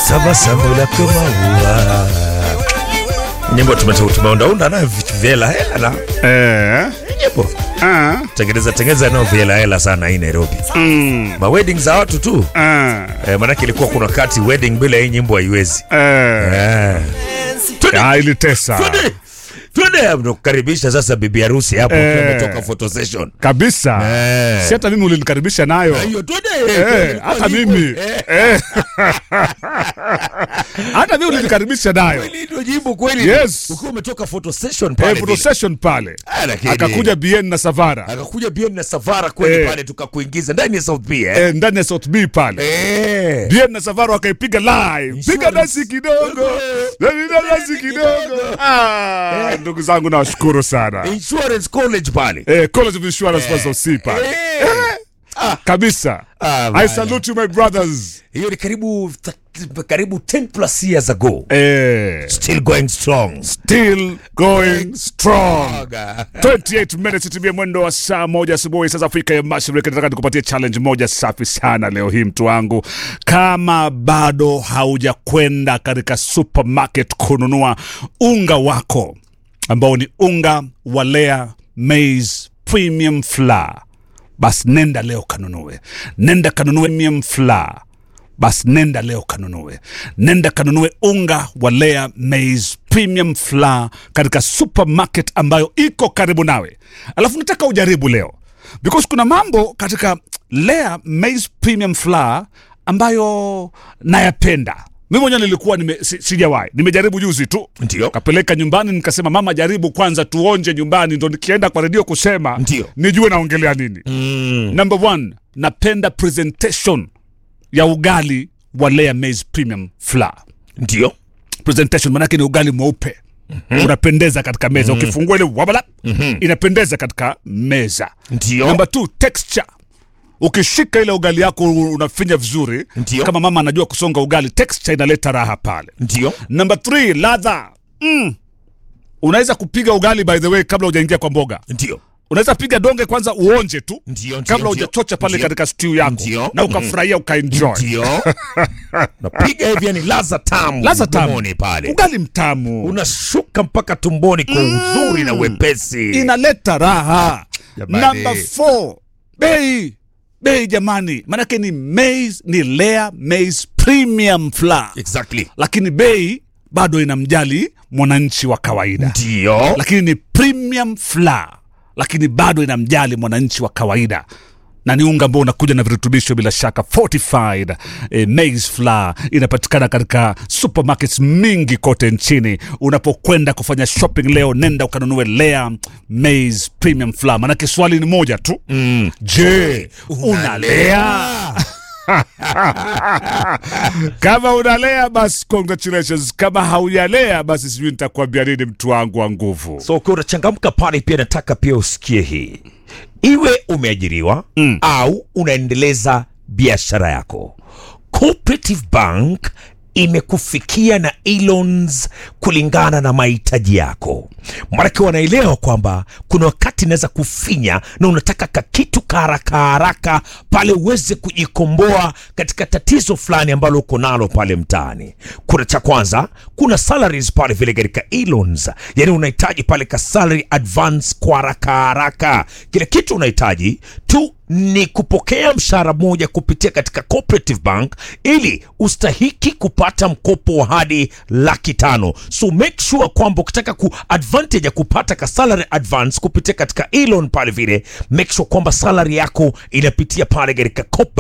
tabasamu lako maua. Nyimbo tume- tumeundaunda nayo vitu vya hela hela na Eh. nyimbo Ah. tengeneza tengeneza nayo vya hela hela sana hii Nairobi. Mm. Ma wedding za watu tu Ah. eh, maanake ilikuwa kuna kati wedding bila hii nyimbo haiwezi Eh. eh. Ah, ilitesa Twende twende, nakukaribisha sasa bibi harusi hapo Eh. ukiwa umetoka photo session kabisa. Eh. Si hata mimi ulinikaribisha nayo. hiyo twende Eh, Ilikuwa hata nyimbo. mimi Eh, Eh. hata mimi ulinikaribisha nayo kweli ndio nyimbo kweli Yes. ukiwa umetoka photo session Eh, pale photo vile. session pale Ah, lakini- akakuja Bien na Savara akakuja bien na Savara kweli Eh. pale tukakuingiza ndani ya South B eh. eh, ndani ya South B pale Eh. Bien na Savara wakaipiga live, piga nasi kidogo, piga nasi kidogo. Ah, ndugu zangu nawashukuru sana Insurance College pale. eh, College of Insurance Pastor C pale Eh. kabisa. Ah, I bana. salute you my brothers. Hiyo ni karibu karibu 10 plus years ago. Eh, Still going strong. still going strong. Aga. 28 minutes itimie mwendo wa saa moja asubuhi sasa Afrika ya Mashariki. Nataka nikupatie challenge moja safi sana leo hii, mtu wangu. Kama bado haujakwenda katika supermarket kununua unga wako ambao ni unga wa Lea Maize Premium Flour, basi nenda leo kanunue, nenda kanunue premium flour basi nenda leo kanunue, nenda kanunue unga wa Lea Maize Premium Flour katika supermarket ambayo iko karibu nawe. Alafu nataka ujaribu leo because kuna mambo katika Lea Maize Premium Flour ambayo nayapenda mi mwenyewe nilikuwa nime, si, sijawahi nimejaribu juzi tu Ndio. kapeleka nyumbani nikasema mama jaribu kwanza tuonje nyumbani ndo nikienda kwa redio kusema Ndio. nijue naongelea nini Mm. number one napenda presentation ya ugali wa Lea Maize Premium Flour. Ndio. Presentation manake ni ugali mweupe unapendeza katika meza ukifungua ile wabala inapendeza katika meza. Ndio. Number two, texture ukishika ile ugali yako unafinya vizuri Ndio. kama mama anajua kusonga ugali, texture inaleta raha pale. Ndio. Number three, ladha mm. Unaweza kupiga ugali by the way kabla hujaingia kwa mboga. Ndio. Unaweza piga donge kwanza uonje tu Ndio, ndio, kabla ndio. hujachocha pale Ndio. katika stew yako Ndio. na ukafurahia ukaenjoy. Ndio. Napiga hivi yani laza tamu. Ladha tamu, mdomoni pale. ugali mtamu Unashuka mpaka tumboni kwa uzuri na wepesi. inaleta raha. Jamani. Number four, bei bei jamani, manake ni maize, ni Lea Maize Premium Flour, Exactly. lakini bei bado inamjali mwananchi wa kawaida, Ndio. lakini ni premium flour, lakini bado inamjali mwananchi wa kawaida na ni unga ambao unakuja na virutubisho bila shaka fortified eh, maize flour inapatikana katika supermarkets mingi kote nchini unapokwenda kufanya shopping leo nenda ukanunue Lea maize premium flour manake swali ni moja tu mm. je unalea kama unalea basi congratulations kama haujalea basi sijui nitakuambia nini mtu wangu wa nguvu So ukiwa unachangamka pale, pia nataka pia usikie hii, iwe umeajiriwa mm. au unaendeleza biashara yako, Cooperative Bank imekufikia na e-loans kulingana na mahitaji yako. Maanake wanaelewa kwamba kuna wakati inaweza kufinya na unataka kakitu kaharaka haraka pale uweze kujikomboa katika tatizo fulani ambalo uko nalo pale mtaani. Kuna cha kwanza, kuna salaries pale vile katika e-loans, yani unahitaji pale ka salary advance kwa haraka haraka. Kile kitu unahitaji tu ni kupokea mshahara moja kupitia katika Cooperative Bank ili ustahiki kupata mkopo wa hadi laki tano. So make sure kwamba ukitaka ku advantage ya kupata ka salary advance kupitia katika e-loan pale vile, make sure kwamba salary yako inapitia pale katika Coop